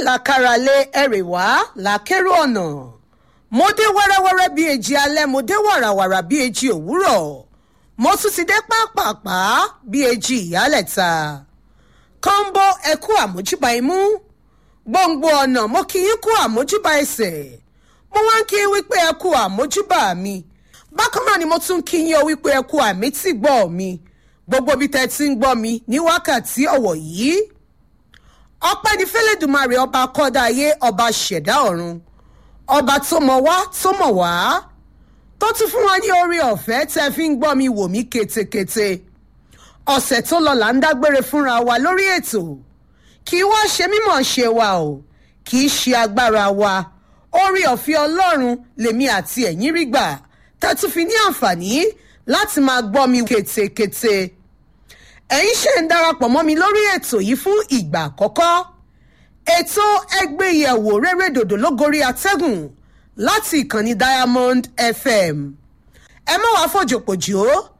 làkàràlẹ̀ ẹ̀rẹ̀wá làkèrò ọ̀nà mo dé wẹ́rẹ́wẹ́rẹ́ bíi èjì alẹ́ mo dé wàràwàrà bíi èjì òwúrọ̀ mo tún ti dé pápápá bíi èjì ìyálẹ̀ta kọ́ńbó ẹ̀kú àmójúbà imú gbòǹgbò ọ̀nà mo kì í kú àmójúbà ẹsẹ̀ mo wá ń kí i wípé ẹ̀kú àmójúbà mi bákan náà ni mo tún kí yín o wípé ẹ̀kú àmì tí gbọ́ mi gbogbo bí tẹ́ ti ń gbọ́ mi ní wákàtí ọ̀wọ̀ yìí ọpẹ́ ní fẹ́lẹ́dùmarè ọba kọ́dá ayé ọba ṣẹ̀dá ọ̀run ọba tó mọ̀ wá tó mọ̀ wá tó tún fún wa ní orí ọ̀fẹ́ tẹ́ fi ń gbọ́ mi wò mí ketekete ọ̀sẹ̀ tó lọ là ń dágbére fúnra wa lórí ètò kì í wá ṣe mímọ̀ ṣe wa o kì í ṣe agbára wa orí ọ̀fẹ́ ọlọ́run lèmi àti ẹ̀yin rí gbà tẹ́ tún fi ní àǹfààní láti máa gbọ́ mi ketekete ẹ̀yin ṣe ń darapọ̀ mọ́ mi lórí ètò yìí fún ìgbà àkọ́kọ́ ètò ẹgbẹ́ ìyẹ̀wò rere dòdò lógorí atẹ́gùn láti ìkànnì diamond fm ẹ má wàá fòjòpòjò